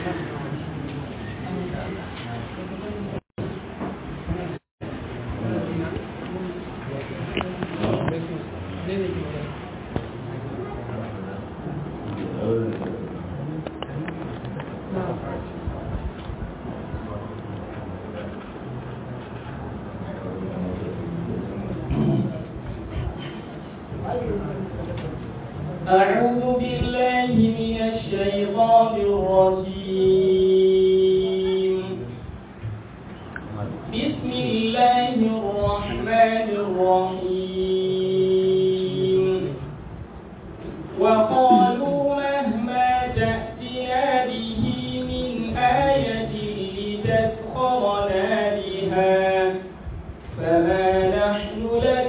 أعوذ بالله من الشيطان الرجيم بسم الله الرحمن الرحيم وقالوا مهما تأتنا به من آية لتسخرنا بها فما نحن لك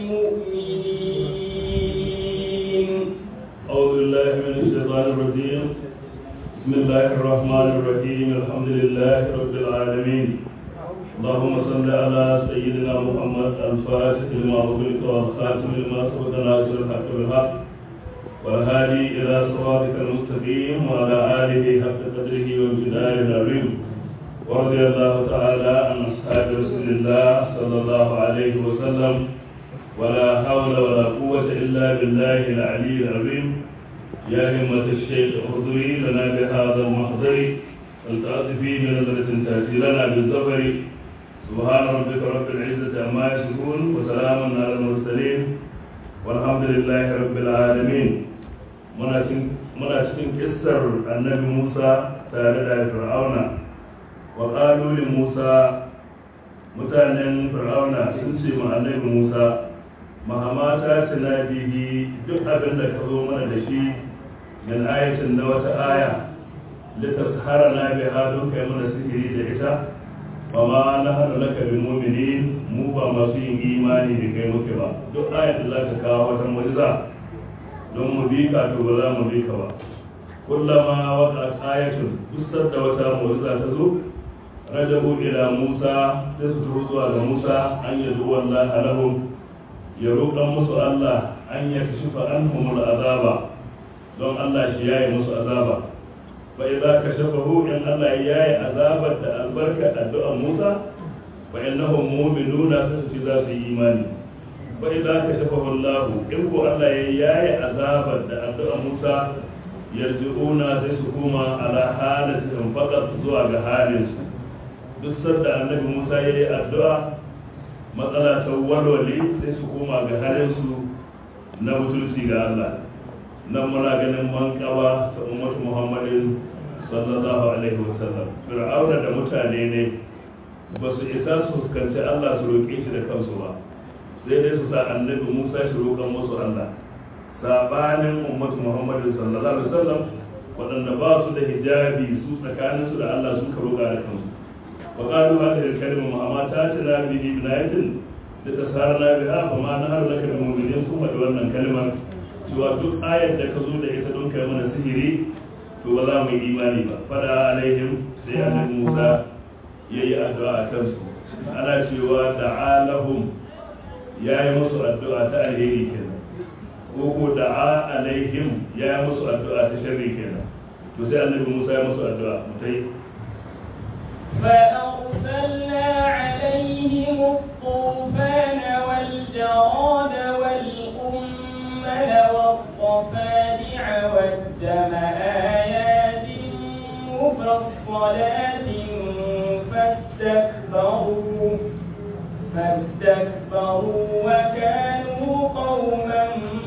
بمؤمنين أعوذ بالله من الشيطان الرجيم بسم الله الرحمن الرحيم الحمد لله رب العالمين اللهم صل على سيدنا محمد الفاتح لما أغلق والخاتم لما سبق ناصر الحق بالحق والهادي إلى صراطك المستقيم وعلى آله حق قدره وامتداره العظيم ورضي الله تعالى عن أصحاب رسول الله صلى الله عليه وسلم ولا حول ولا قوة إلا بالله العلي العظيم يا همة الشيخ احضري لنا بهذا المحضر فلتعطفي بنظرة تأتي لنا بالظفر سبحان ربك رب العزة عما يصفون وسلام على المرسلين والحمد لله رب العالمين muna cikin kissar annabi Musa tare da Fir'auna wa qalu li Musa mutanen Fir'auna sun ce ma annabi Musa mahamata tana bihi duk abin da ka zo mana da shi min ayatin na wata aya litashara na biha don kai mana sihiri da ita wa ma na hana laka bi mu'minin mu ba masu yin imani da kai muke ba duk ayat da zaka kawo wata mu'jiza don mu bi ka to ba za mu bi ka ba kullama waqa'at ayatun duk da wata mu'jiza ta zo rajabu ila Musa sai su turo zuwa ga Musa an yadu wallahi lahum ya roƙan musu Allah an ya kashifa an humul azaba don Allah shi yayi musu azaba fa idza kashafahu in Allah ya yayi azabar da albarka addu'an Musa fa innahum mu'minuna sai su za su yi imani fa idza kashafahu Allah in ko Allah ya yayi azabar da addu'an Musa yarji'una sai su koma ala halatihim faqat zuwa ga halin su duk sanda annabi Musa yayi addu'a matsala ta walwale sai su koma ga halinsu na mutunci ga Allah nan muna ganin mankawa ta ummatu Muhammadin sallallahu alaihi wasallam fir'auna da mutane ne ba su isa su fuskanci Allah su roƙe shi da kansu ba sai dai su sa annabi Musa shi roƙan musu Allah sabanin ummatu Muhammadin sallallahu alaihi wasallam waɗanda ba su da hijabi su tsakaninsu da Allah suka roƙa da kansu وقالوا هذه الكلمة مهما تاتنا به من آية لتسهرنا بها فما نهر لك المؤمنين ثم دورنا كلمة cewa duk ayar da ka zo da ita don kai mana sihiri to ba za mu yi imani ba fada alaihim sai annabi Musa ya yi addu'a a kansu ana cewa da'alahum ya yi musu addu'a ta alheri kenan ko ko da'a alaihim ya yi musu addu'a ta sharri kenan to sai annabi Musa ya musu addu'a mutai فأرسلنا عليهم الطوفان والجراد والقمل والضفادع والدم آيات مفصلات فاستكبروا فاستكبروا وكانوا قوما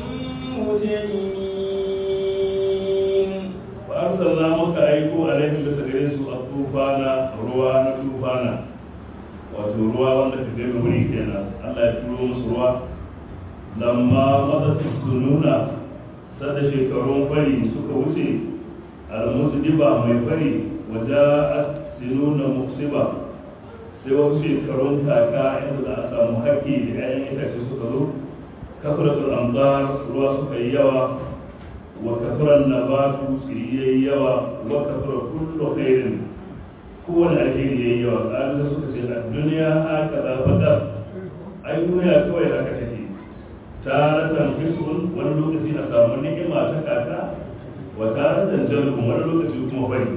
مجرمين فأرسلنا مكا أيكو عليهم بسجرين سوء الطوفان ruwa na tufana wato ruwa wanda ka gami wuri kenan Allah ya turo musu ruwa lamma matsatsin su nuna sada shekarun fari suka wuce almusu diba mai fari waje a sinuna musiba sai wasu shekarun kaka inda za a samu haƙƙi da 'ya'yan itace suka zo kafiratul amdar ruwa suka yi yawa wa kafiran nabatu tsiri yawa wa kafira kullu khairin kowane alheri ya yi yawa ƙalisa suka ce a duniya haka za faɗa ai duniya kawai haka take taratan fiskun wani lokaci a samu ni'ima ta kaka wa taratan jalbun wani lokaci kuma bari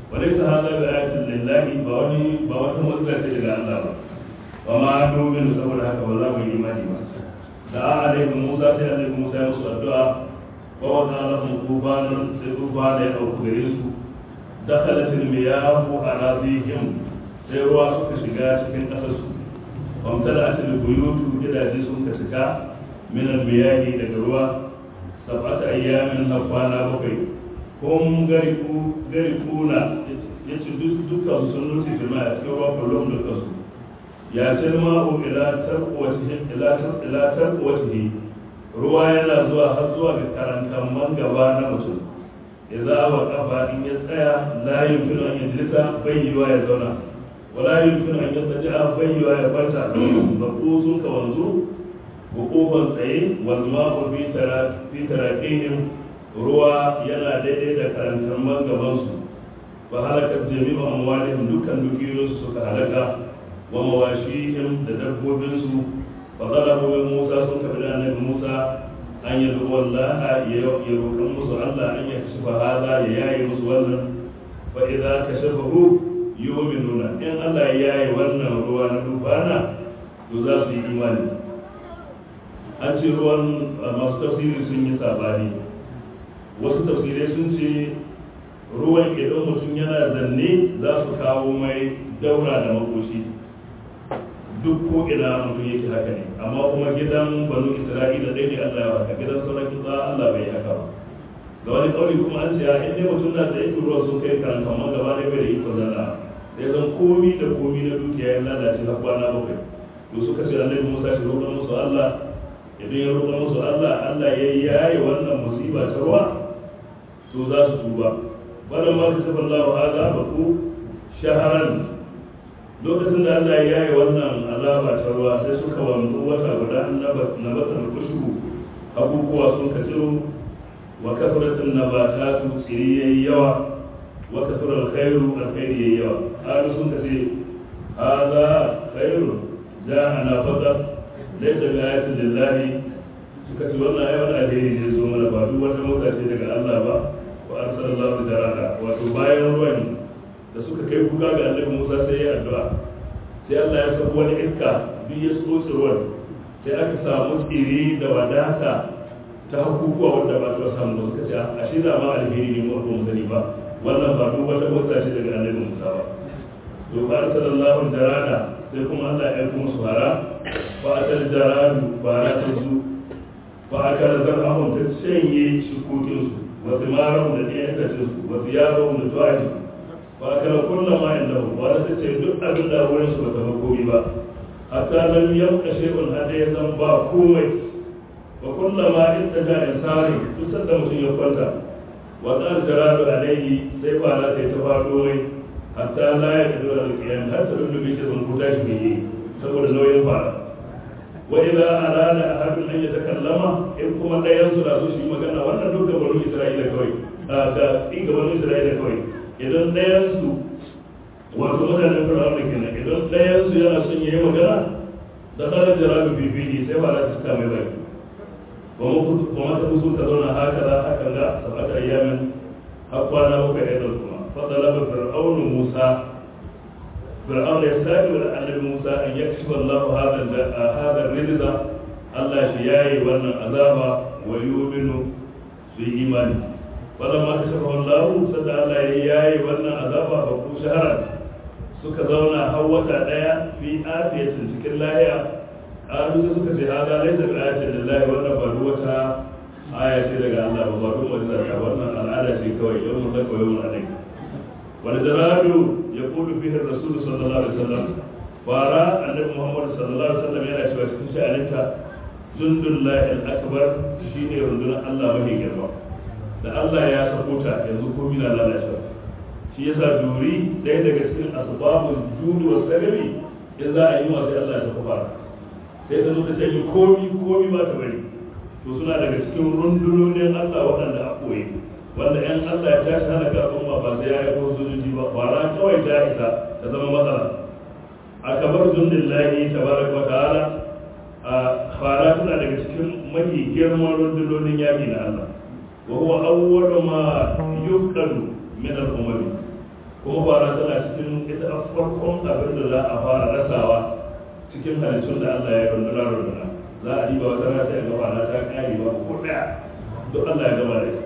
وليس هذا بآية لله بوني بوات مزلة إلى الله وما نؤمن سبب هذا والله إيماني ما دعا عليكم موسى سي عليكم موسى يوسف الدعاء ووضع لهم طوفان سي طوفان أو كبريسو دخلت المياه أراضيهم sai ruwa suka shiga cikin ƙasarsu wamtala atil buyutu gidaje sun ka cika min almiyahi daga ruwa sab'ata ayyamin na kwana bakwai kun gariku garikuna yace duk dukkan sun nufi firma a cikin ruwa kullum dukkan su ya ce ma'u ila tarqwatihi ila ila tarqwatihi ruwa yana zuwa har zuwa ga karankan man gaba na mutum idza wa qafa in ya tsaya la yumkinu an yajlisa bai yiwa ya zauna wala yumkinu an yattaja'a bai yiwa ya kwanta maqusun ka wanzu hukuban tsaye wal ma'u fi tara fi tarakihim ruwa yana daidai da karantar man gaban su fa halaka jami'u amwalihim dukkan dukiyoyinsu suka halaka wa mawashihim da dabbobinsu fa talabu min Musa sun kabi da annabi Musa an yi wallaha ya roƙan musu Allah an ya kashifa hada ya yaye musu wannan fa idza kashafahu yu'minuna in Allah ya yaye wannan ruwa na dubana to za su yi imani an ce ruwan masu tafsiri sun yi sabani wasu tafsirai sun ce ruwan idan mutum yana zanne za su kawo mai daura da makoshi duk ko ina mutum yake haka ne amma kuma gidan banu isra'ila ɗaya ne allah ya haka gidan sauran kitsa allah bai haka ba ga wani ƙauri kuma an ce a inda mutum na da yake ruwa sun kai kan kamar gaba ɗaya bai da iko zana sai zan komi da komi na dukiya ya lalace na kwana bakwai to suka ce annabi musa shi roƙa musu allah idan ya roƙa musu allah allah ya yaye wannan musiba ta ruwa to za su tuba wannan ma ka taɓa allah hada ba ku shaharan lokacin da Allah ya yi wannan azaba ta ruwa sai suka wanzu wata guda na batar kushu abubuwa sun ka tsiro wa kafaratin nabatatu tsiri yayi yawa wa kafarar khairu alkhairi yayi yawa halu sun ka ce hadha khairu ja'ana faqat laysa bi ayatin lillahi suka ce wannan ayi wani alheri ne zo mana ba duk wata mota ce daga Allah ba wa arsalallahu jaraka wato bayan ruwan da suka kai kuka ga annabi Musa sai ya addu'a sai Allah ya sako wani iska duk ya tsotsi ruwan sai aka samu tsiri da wadata ta hakukuwa wanda ba ta samu ba suka ce a shi da ma alheri ne mu mu sani ba wannan ba duk wata motsa ce daga annabi Musa ba to ba sallallahu jarada sai kuma Allah ya aika musu hara fa atal jaradu bara ta su fa aka zarahum ta shanye shukokin su wa thimarahum da ɗayan itacen su wa thiyabahum da tuwajin ba kana kulla ma inda wala ta ce duk abin da wurin su bata komi ba hatta lam yabqa shay'un hada ya zan ba komai wa kulla ma inda da insani duk sanda mutum ya kwanta wa qal jaradu alayhi sai ba la ta ta fado mai hatta la ya kadu al qiyam har ta duk bi sun kuta shi yi saboda nauyin fara wa idza arada ahadun an yatakallama in kuma dayan su da su shi magana wannan duk da banu isra'ila kawai da ga banu isra'ila kawai idan ɗayansu wato mutanen fir'auna kenan idan ɗayansu yana son yayi magana da tsarin jarabi bibili sai ba za ta cika mai baki kuma ta fusu ta zauna haka za haka ga sabata ayyamin har kwana bakwai ɗaya kuma fadala ba fir'aunu musa fir'auna ya sake wa annabi musa an yakshifa Allah hada rizqa Allah shi yayi wannan azaba wa yu'minu su yi imani wadda ma kashe wallahu sada Allah ya yayi wannan azaba ba ku shahara suka zauna har wata daya fi afiyatin cikin lahiya qalu sai suka ce hada laysa bi ayatin lillahi wannan ba wata aya ce daga Allah ba ba ruwa da wannan al'ada ce kawai yau mun zaka yau mun alai wal jaradu yaqulu fihi rasul sallallahu alaihi wasallam fara annabi Muhammad sallallahu alaihi wasallam yana cewa cikin sha'aninta jundullahi al-akbar shine rundunar Allah mafi girma da Allah ya sako ta yanzu komi na lalacewa shi yasa duri ɗaya daga cikin asbabun judu wa sagari in za a yi wa sai Allah ya sako fara sai ta zo ta canje komi komi ba ta bari to suna daga cikin rundunonin Allah waɗanda a koyi wanda yan Allah ya tashi hana ka al'umma ba sai ya yi ko sojoji ba fara kawai ta isa ta zama matsala a kabar zundin lahi tabaraka wa ta'ala a fara tana daga cikin mafi girman rundunonin yaƙi na Allah وهو أول ما يفقد من الأمم kuma fara tana cikin ita a farkon abin da za a fara rasawa cikin halittun da Allah ya runduna runduna za a diba wata rana sai a gaba na ta kare ba ko daya duk Allah ya gama da ita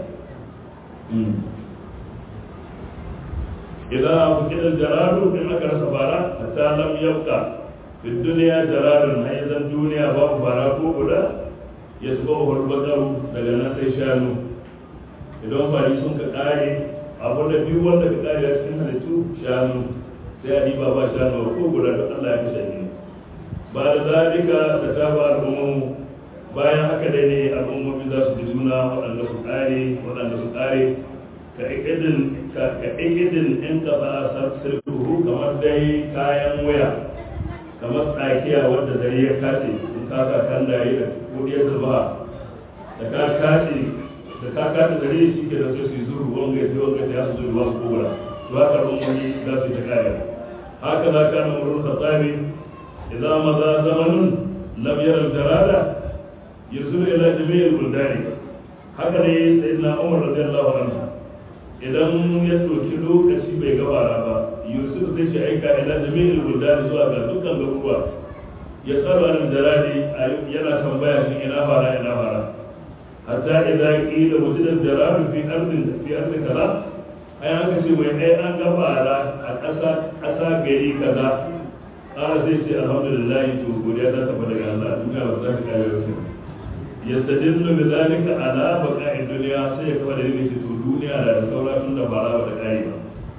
idan abu kidan jaradu in aka rasa fara hatta lam yabqa fi dunya jaradun hayyazan duniya babu fara ko guda ya zuba wa bakaru daga nan sai shanu idan fari sun ka kare abu da biyu wanda ka kare a cikin halittu shanu sai a diba ba shanu ko guda da Allah ya kashe ni ba da zalika da ta ba al'ummu bayan haka dai ne al'ummomi za su ji juna waɗanda su kare waɗanda su kare ka ikidin ka ikidin in ka ba sirruhu kamar dai kayan waya kamar tsakiya wadda zare ya kace in ka ka kan da yi da kodiyar zuba da ka kace da ka kace zare shi ke da sai su zuru wanga ya wanga ya su zuru wasu kobra to haka al'ummomi za su yi ta kare haka za ka na murul khatabi idan maza zamanun lam yara jarada yusuru ila jami'il buldani haka ne sayyidina umar radiyallahu anhu idan ya ɗauki lokaci bai gabara ba yusuf zai ce aika ila jami'il buldani zuwa ga dukkan garuruwa ya tsaro an jaradi yana tambaya shi ina fara ina fara hatta idan qila wujida jaradu fi ardin fi ardin kaza ai aka ce mai ai an gabara a ƙasa ƙasa gari kaza ƙara sai ce alhamdulillah to godiya ta tafi daga Allah duniya ba za ta kare wasu yastadillu bi zalika ala baqa'i dunya sai ya kafa da yake to duniya da saura tun da bara ba ta kare ba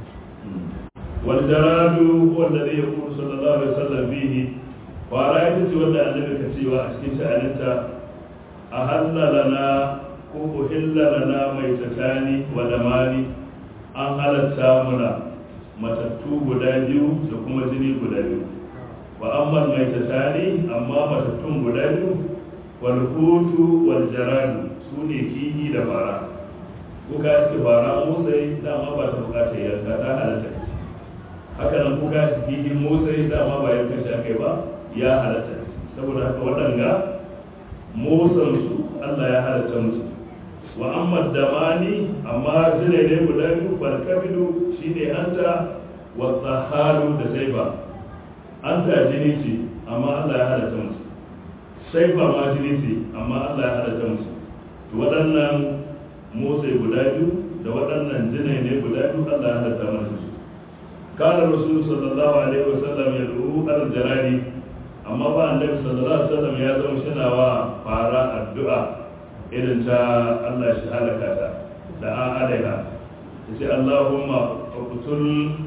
wal jaradu huwa alladhi yaqulu sallallahu alaihi wasallam fihi fara ita ce wanda annabi ka cewa a cikin sha'aninta a lana ko uhilla lana mai tatani wa damani an halatta muna matattu guda biyu da kuma jini guda biyu wa amma mai tatani amma matattun guda biyu wal hutu wal jaradu su ne kihi da fara kuka ce fara motsai dama ba ta bukatar yanka ta halatta haka nan kuka ce kihin motsai dama ba yanka shi aka ba ya halatta saboda haka waɗanga motsansu Allah ya halatta musu wa amma damani amma zine ne guda biyu barkabidu shine anta wa tsaharu da saifa anta jini ce amma Allah ya halatta musu saifa ma jini ce amma Allah ya halatta musu to waɗannan motsa guda biyu da waɗannan jinai ne guda biyu Allah ya halatta musu kana rasul sallallahu alaihi wasallam ya du'u al-jarari amma ba annabi sallallahu alaihi wasallam ya zama shinawa fara addu'a irin ta Allah shi halaka ta da an alaiha yace Allahumma uqtul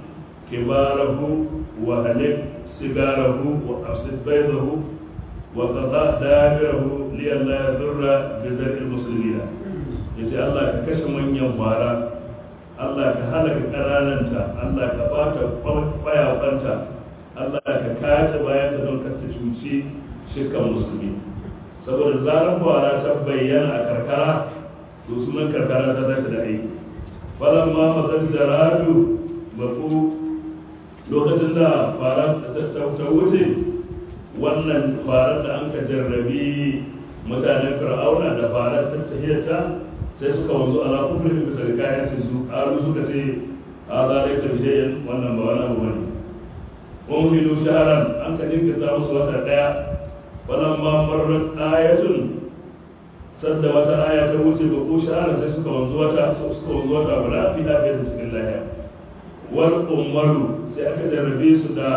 kibarahu wa halik sigarahu wa afsid baydahu wa qada dabirahu li alla yadurra bi zarri muslimina yace Allah ka kashe manyan fara Allah ka halaka ƙarananta Allah ka bata kwayafanta Allah ka kace bayan ta don ka ta cuci shirkan musulmi saboda zarar fara ta bayyana a karkara to sunan karkara ta tashi da aiki falan ma mazan jaradu baku lokacin da fara ta wuce wannan farar da an ka jarrabi mutanen fir'auna da farar ta tahiyarta sai suka wanzu ala kufrin bisa da kayan su alu suka ce a zalai ka bijayen wannan ba wani abu bane umilu shaharan an ka jinkirta musu wata daya wannan ma marar ayatun sadda wata aya ta wuce ba ko shaharan sai suka wanzu wata suka wanzu wata guda fi lafiya da cikin lahiya wal ummaru sai aka jarrabe su da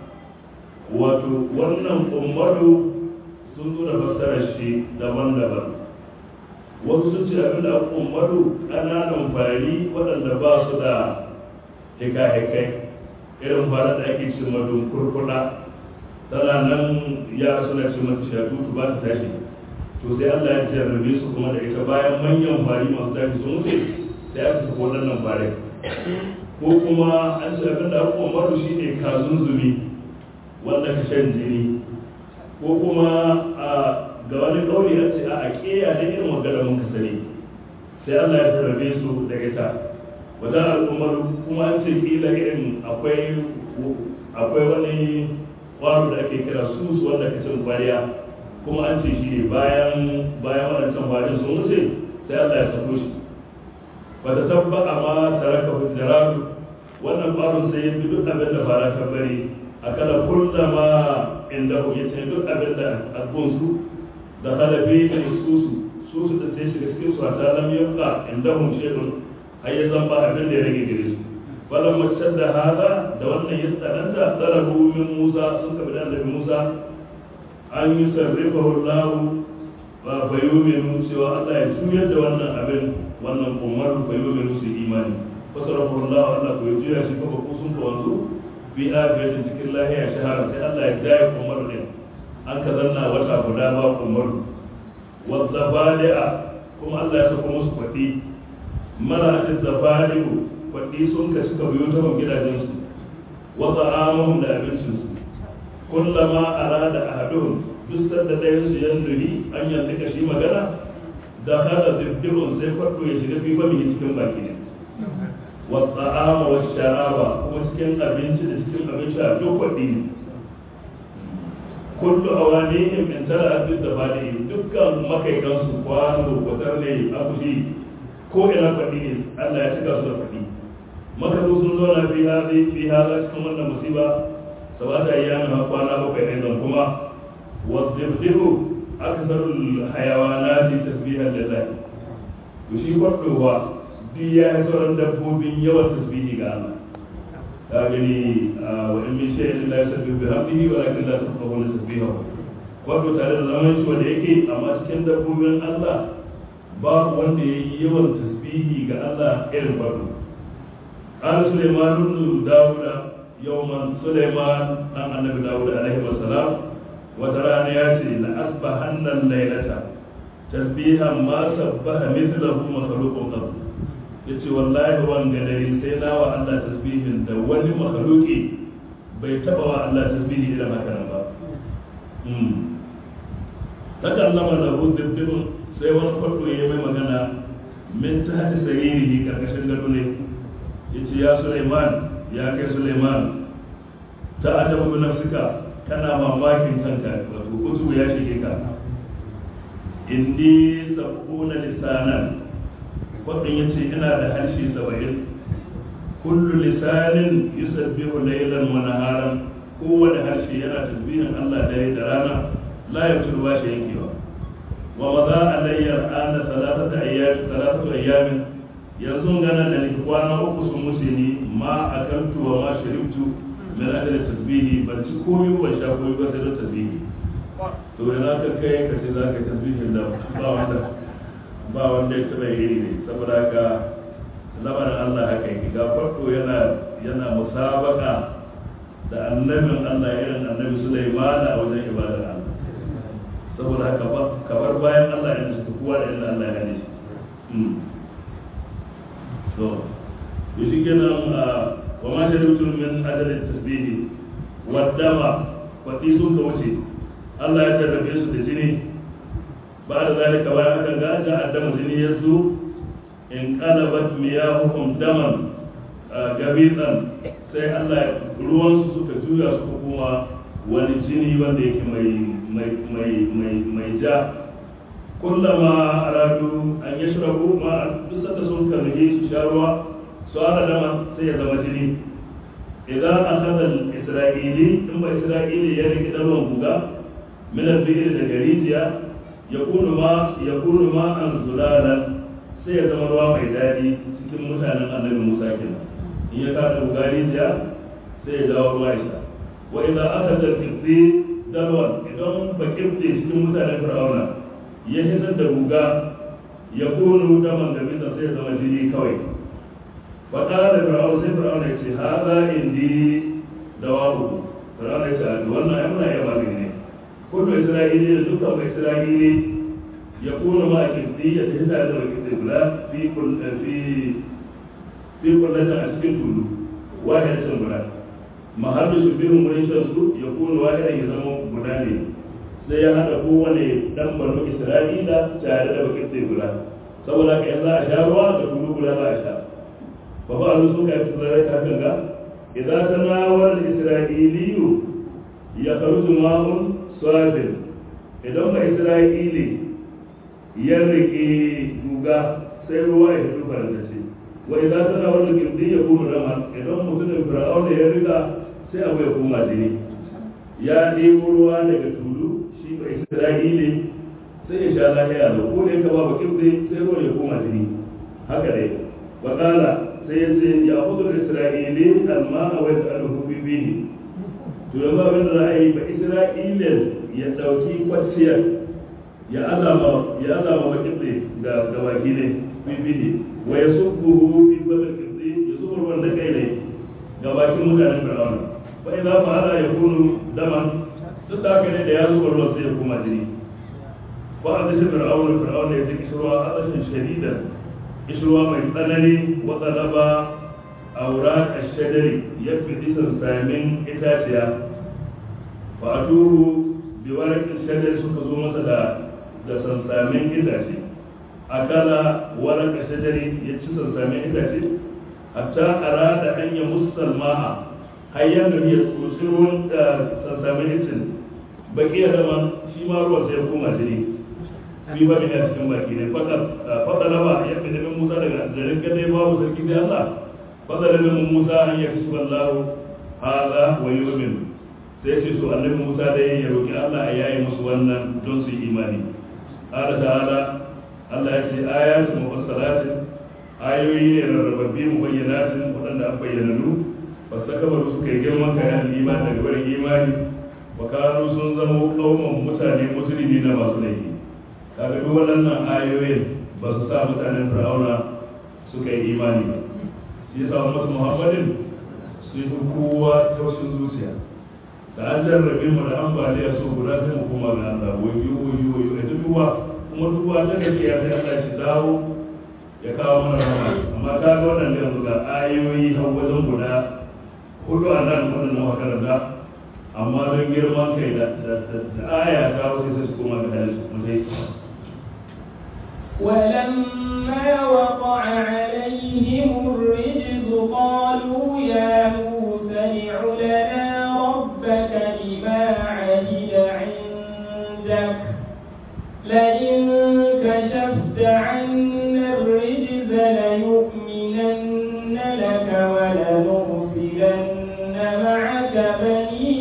wato wannan ummaru sun zo da fassarar shi daban-daban wasu sun ce abin da ummaru ƙananan fari waɗanda ba su da hika-hikai irin fara da ake ce madun kurkuɗa tana nan ya suna ce mata shatutu ba ta tashi to sai Allah ya jarrabe su kuma da ita bayan manyan fari masu tashi sun wuce sai aka saka waɗannan fare ko kuma an ce abin da aka umaru shi ne kazunzumi wanda ka shan jini ko kuma a ga wani kauli an ce a ƙeya da irin magana mun ka sani sai Allah ya jarrabe su da ita wata al'ummar kuma an ce kila irin akwai akwai wani kwaro da ake kira sus wanda ka cin kwariya kuma an ce shi ne bayan bayan waɗancan farin sun wuce sai Allah ya sako shi ba ta tabba amma taraka hujjaratu wannan ƙwaron sai ya bi duk abin da fara ta bari a kala kullama inda ku yace duk abin da albunsu da halafi da susu susu da sai shiga cikin su a talam yabqa inda hum shay'un har ya zan ba abin da ya rage gare su falan macen da hada da wannan ya tsananta talabu min musa sun kabi da annabi musa an yi sarrifa lahu ba bayyominu cewa allah ya juyar da wannan abin wannan umar bayyominu su imani fasarafu allah allah ku ya juya shi kafa kusun ka wanzu bi afiyatin cikin lahiya shahara sai allah ya jaye umar din an ka zanna wata guda ba umar wadda badi'a kuma allah ya saka musu kwaɗi mara da zabali'u kwaɗi sun ka suka biyo ta gidajensu wa ta'amuhum da abincinsu kullama arada ahaduhum duk sanda ɗayan su yan nuhi an yanta ka shi magana da hada dibdibun sai kwaɗo ya shiga fi fami cikin baki ne wa ta'ama wa sharaba kuma cikin abinci da cikin abinci a duk kwaɗi ne kullu awanihim in tara abin da bali dukkan makaikansu kwano kwatar ne akushi ko ina faɗi ne Allah ya cika su da faɗi maka zo sun zauna fi hazi fi haza cikin wannan musiba sabata ayyamin har kwana bakwai ne zan kuma wadhibdihu aktharul hayawanati tasbihan lillahi to shi kwaɗowa duk ya yi sauran dabbobin yawan tasbihi ga Allah ka gani wa in min shay'in la yusabbihu bihamdihi walakin la tafqahuna tasbihahu kwaɗo tare da zaman shi wanda yake amma cikin dabbobin Allah babu wanda ya yi yawan tasbihi ga Allah irin farko قال سليمان بن داود يوما سليمان أن النبي داود عليه السلام وتراني ياتي لأصبحن الليلة تسبيحا ما سبح مثله مخلوق قط yace wallahi wanga dare sai na wa Allah tasbihin da wani makhluki bai taba wa Allah tasbihi irin haka nan ba takallama da hududdin sai wani farko ya mai magana min ta hati saririhi karkashin gado ne ya ce ya suleiman ya kai suleiman ta ajabu bi nafsika kana mamakin kanka wato kutu ya shige ka inni sabuna lisanan wadin ya ce ina da harshe saba'in kullu lisanin yusabbihu laylan wa naharan kowane harshe yana tasbihin Allah dare da rana la yabtul ba shi yankewa wa maza alayya ana salatata ayyam salatatu ayyamin yanzu gana da ni kwana uku sun wuce ni ma akaltu wa ma sharibtu min ajli tasbihi ban ci komai ban sha komai ba sai da tasbihi to yana ka kai ka ce zaka tasbihin da ba wanda ba wanda ya taba iri ne saboda haka lamarin Allah haka yake ga farko yana yana musabaka da annabin Allah irin annabi Sulaiman a wajen ibadar Allah saboda haka ba kamar bayan Allah ya nufi kowa da inda Allah ya hane shi to to shi kenan wa ma sharibtum min ajalin tasbihi wa dama kwati sun ka wuce Allah ya jarrabe su da jini ba da zalika bayan aka ga ga addama jini ya zo in qalabat miyahukum daman gabitan sai Allah ruwansu suka juya suka kuma wani jini wanda yake mai mai ja kullama aradu an yashrabu ma duk sanda sun karhi su sha ruwa su ara dama sai ya zama jini idan akhadha al-isra'ili in ba isra'ili ya rike dalwan buga min al-bi'r da garijiya yakunu ma yakunu ma an zulalan sai ya zama ruwa mai dadi cikin mutanen annabi Musa kenan in ya kada buga rijiya sai ya dawo ruwa ya sha wa idan akhadha al-qibti dalwan idan ba kibti cikin mutanen fir'auna ya hitar da guga ya kunu daman da bisa sai zama jini kawai faɗa da fir'aun sai fir'aun ya ce haza indi dawabu fir'aun ya ce a wannan ya muna iya magani ne kullu isra'ili da dukkan mai isra'ili ya kunu ma a kirti ya tafi tare da wakil guda fi fi fi kullatin a cikin tulu wahidatin guda mahallu su bihun wurin shan su ya kunu wahidan ya zama guda ne sai ya haɗa kowane ɗan banu isra'ila tare da bakin sai guda saboda ka yanzu a sha ruwa da tulu guda za a sha ba ba alu sun kai tsarai ta ganga idan ta nawar isra'iliyu ya karutu ma'un swabin idan ba isra'ili ya rike guga sai ruwa ya fito farantace wa idan ta nawar da kirdi ya kuma rama idan mutum ya riga sai abu ya koma jini ya ɗebo ruwa daga tulu shi ba isra'ili sai ya sha lahiya da ko da ya kaba bakin sai sai ruwa ya koma jini haka dai wakala sai ya ce ya hudu isra'ili alma a wai ta alhu bibi to yanzu abin da za a yi ba isra'ilin ya ɗauki kwaciyar ya azama ya azama bakin ga ga baki ne bibi ne wa ya subbuhu bi babal kibdi ya zubar wanda kai ne ga bakin mutanen fir'auna fa idza fa'ala yakunu daman duk da haka ne da ya zubar ruwan sai ya koma jini fa a tashi fir'auna fir'auna ya ji kishirwa a tashin shadida kishirwa mai tsanani wa talaba aurat ash-shajari ya fi disan samin itaciya fa atuhu bi warqin shajari suka zo masa da da sansamin itace akala warqa shajari ya ci sansamin itace hatta arada an ya musalma'a har ya gari ya tsotsi ruwan da sansamin itin baki ya zama shi ma ruwan sai ya koma jini fi ba ne a cikin baki ne fata raba ya fi damin musa daga garin gade babu sarki sai allah fata damin musa an ya kashi wallahu haza wa yomin sai ce su annabi musa dai ya roki allah a yayi musu wannan don su yi imani ala ta'ala allah ya ce ayatun mufassalatin ayoyi ne rarrababbi mu bayyanatin waɗanda an bayyananu ba su kama suka yi girman kayan imani daga barin imani wa kanu sun zama kauman mutane musulmi na masu laifi kaga duk waɗannan ayoyin ba su sa mutanen fir'auna suka yi imani ba shi yasa ummatu muhammadin su yi kowa taushin zuciya da an jarrabe mu da ambaliya so guda sai mu koma ga Allah wayo wayo wayo ita duwa kuma duwa ta gaskiya sai Allah shi dawo ya kawo mana rama amma ta ga wannan yanzu ga ayoyi har wajen guda hudu a nan wannan makaranta amma don girman kai da aya ta wasu sai su koma ga dalil mu sai ولما وقع عليهم الرجز قالوا يا موسى ادع لنا ربك بما عهد عندك لئن كشفت عنا الرجز ليؤمنن لك ولنرسلن معك بني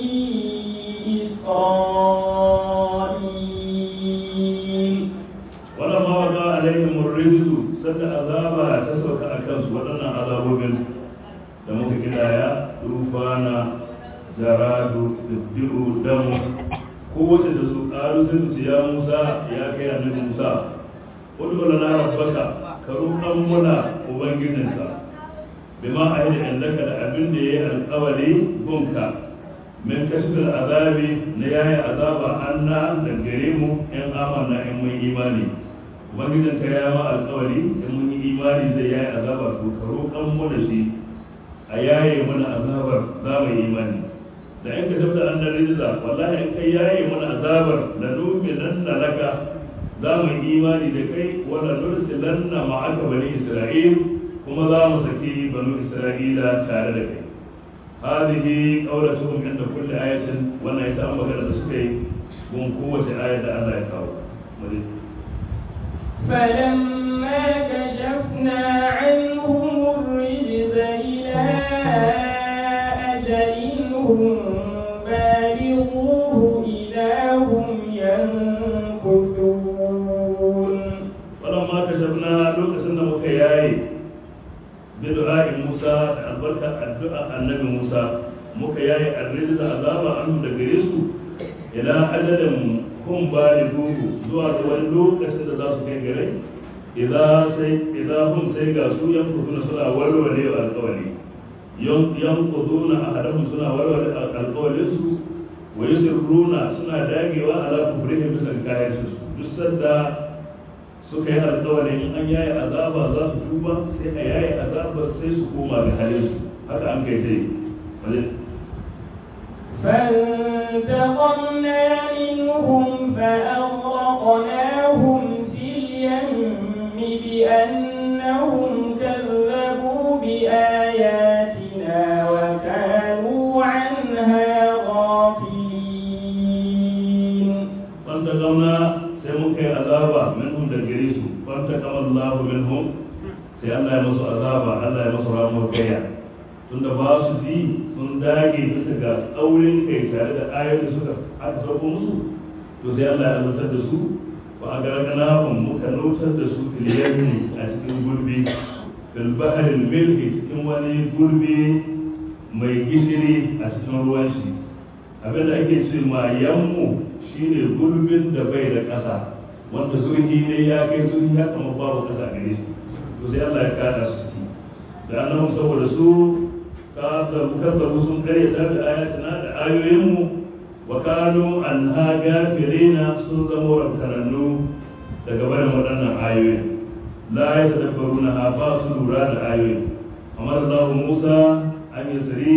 إسرائيل ولما وقع عليهم الرجز سد عذابا تسوك أكنس ودنا عذاب من دمك كدايا طوفانا جراد تبدئ دم قوة تسوك قالوا سنت يا موسى يا كي النبي موسى ادعو لنا ربك كروحا منا وبنجدنك بما أهل عندك لأبن دي القولي بنك min kashfil azabi na yaya azaba anna da gare mu in amanna in mun imani ubangijin ka ya ma alƙawari in mun yi imani zai yayi azaba to ka roƙan mu da shi a yaye mana azabar za mu yi imani da in ka tabda an rizza wallahi in kai yaye mana azabar la nu'minanna laka za mu yi imani da kai wala nursilanna ma'aka bani isra'il kuma za mu saki banu isra'ila tare da kai هذه قولتهم عند كل آية وانا يتأمل هذا السكي من قوة آية الله يكاو فلما كشفنا عنهم الرجز إلى أجل هم بالغوه إذا هم ينكثون ولما كشفنا لوك سنة مكياي بدعاء موسى البركة الدعاء النبي موسى مكياي الرجز عذاب عنه دقريسو إلى أجل هم بالغوه زوا wani lokacin da za su kai gare idan hun sai ga su yankuduna suna warware alkawari yankuduna a hadamun suna warware alkawarin su wa yusirruna suna dagewa ala kufrihi bisa kayan su duk sanda suka yi alkawarin in an yayi azaba za su tuba sai a yayi azaba sai su koma ga halin su haka an kai sai فانتقمنا منهم فأغرقناهم في اليم بأنهم كذبوا بآياتنا وكانوا عنها غافلين فانتقمنا sai muka yi azaba minhum da gare su fanta kama Allah minhum sai Allah ya musu azaba Allah ya musu ramuwar gaya tunda ba su ji sun dage bisa ga tsaurin kai tare da ayoyin da suka aka sauko musu to sai Allah ya azabtar da su wa a gargana muka nautar da su filiyarni a cikin gurbi fil baharil milhi cikin wani gurbi mai gishiri a cikin ruwan shi abinda ake ce ma yammu shine gurbin da bai da ƙasa wanda zurfi ne ya kai zurfi ya kama babu ƙasa gare shi to sai Allah ya kada su ciki da annabi saboda su kazzabu sun karyata da ayatina da ayoyinmu wa kanu an ha gafirina sun zama rantarannu daga barin waɗannan ayoyin la ya tadabbaru na ha ba su lura da ayoyin amma Allah Musa an yi tsari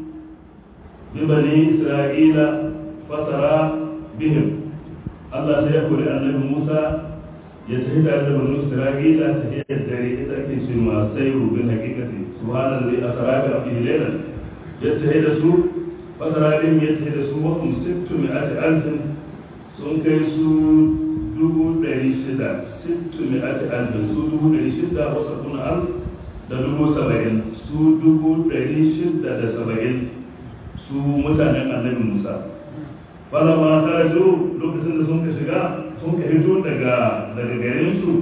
bi bani Isra'ila fasara bihim Allah sai ya kori annabi Musa ya tafi tare da bani Isra'ila ta hiyar dare ita ake ce ma sai rubin hakikati subhanallahi asra bi abdihi laylan ya tafi da su fasara din ya tafi da su wa hum sittu mi'ati alfin sun kai su dubu ɗari shida sittu mi'ati alfin su dubu ɗari shida wasu kuna alf da dubu saba'in su dubu ɗari shida da saba'in su mutanen annabi musa fala ma karaju lokacin da sun ka shiga sun ka hito daga daga garin su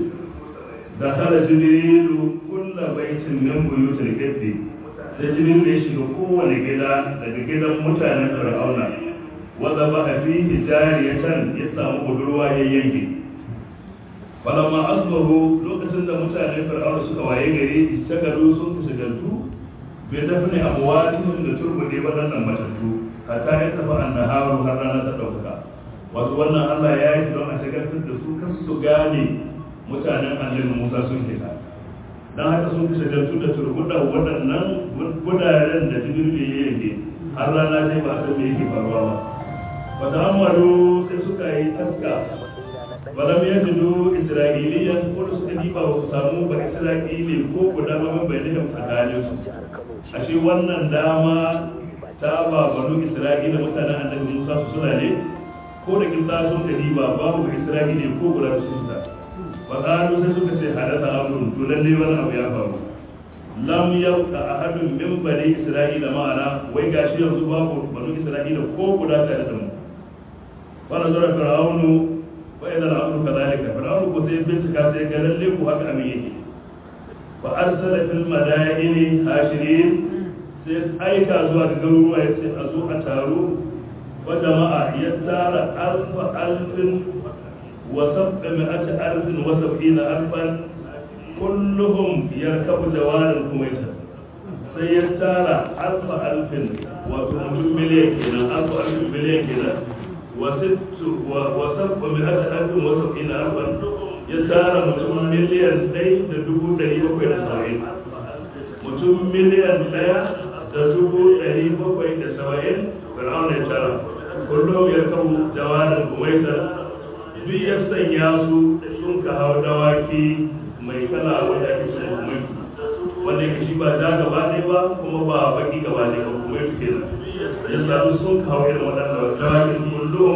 da hala jibrilu kulla baitin min buyutil qibti sai jibril ya shiga kowane gida daga gidan mutanen fir'auna wanda ba a fi hijariyatan ya samu budurwa ya yanke falamma asbahu lokacin da mutanen fir'auna suka waye gari istagalu sun fi shigantu bai dafi ne abuwatihim da turbude waɗannan matattu hatta ya tafi annaharu har rana ta ɗaukaka wato wannan allah ya yi don a shagaltar da su kan su gane mutanen annabi musa sun fita don haka sun fi shagaltu da turbuɗa waɗannan gudaren da jibril ya yanke har rana ta ba a san me yake faruwa ba wata amaru sai suka yi taska balam ya jido isra'iliyan ko da suka diba ba su samu ba isra'ili ko guda ba bai da tsakanin su ashe wannan dama ta ba banu isra'ila mutanen annabi musa su suna ne ko da kin sun ka diba babu isra'ili ko guda su ta fa qalu sai suka ce hadatha amrun to lalle wani abu ya faru lam yabqa ahadun min bani isra'ila ma'ana wai gashi yanzu babu banu isra'ila ko guda tare da mu wa nazara fir'aunu wa idza al-amru kadhalika fir'aunu ko sai bincika sai ga lalle ku haka amin yake fa arsala fil madaini hashirin sai aika zuwa ga garuruwa ya ce a zo a taro wa jama'a ya tara alfa alfin wa sab'a mi'ati alfin wa sab'ina alfan kulluhum yarkabu jawarin kumaita sai ya tara alfa alfin wato mutum miliyan kenan alfa alfin miliyan kenan wa sittu wa sab'a mi'ati alfin wa sab'ina alfan ya tara mutum miliyan ɗaya da dubu ɗari bakwai da saba'in mutum miliyan ɗaya da dubu ɗari bakwai da saba'in fir'aun ya tara kullum ya kawo jawarin kumaita duk ya sanya su sun ka hau dawaki mai kala wanda ake ce kumaitu wanda ya shi ba ja gaba ɗaya ba kuma ba baki gaba ɗaya ba kumaitu kenan ya sami sun ka hau irin waɗanda dawakin kullum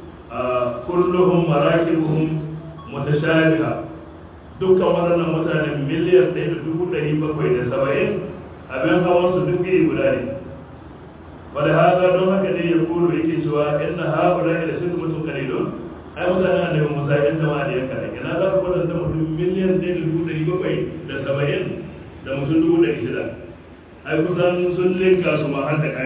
kulluhum marakibuhum mutashabiha dukkan waɗannan mutane miliyan ɗaya da dubu ɗari bakwai da saba'in abin hawan su duk iri guda ne wanda haka don haka ne ya kuro yake cewa inna haɓura da sun mutum kalilun ai mutane a daga musa yan jama'a da yanka ina za ka kwatanta mutum miliyan ɗaya da dubu ɗari bakwai da saba'in da mutum dubu ɗari shida ai kusan sun linka su ma har da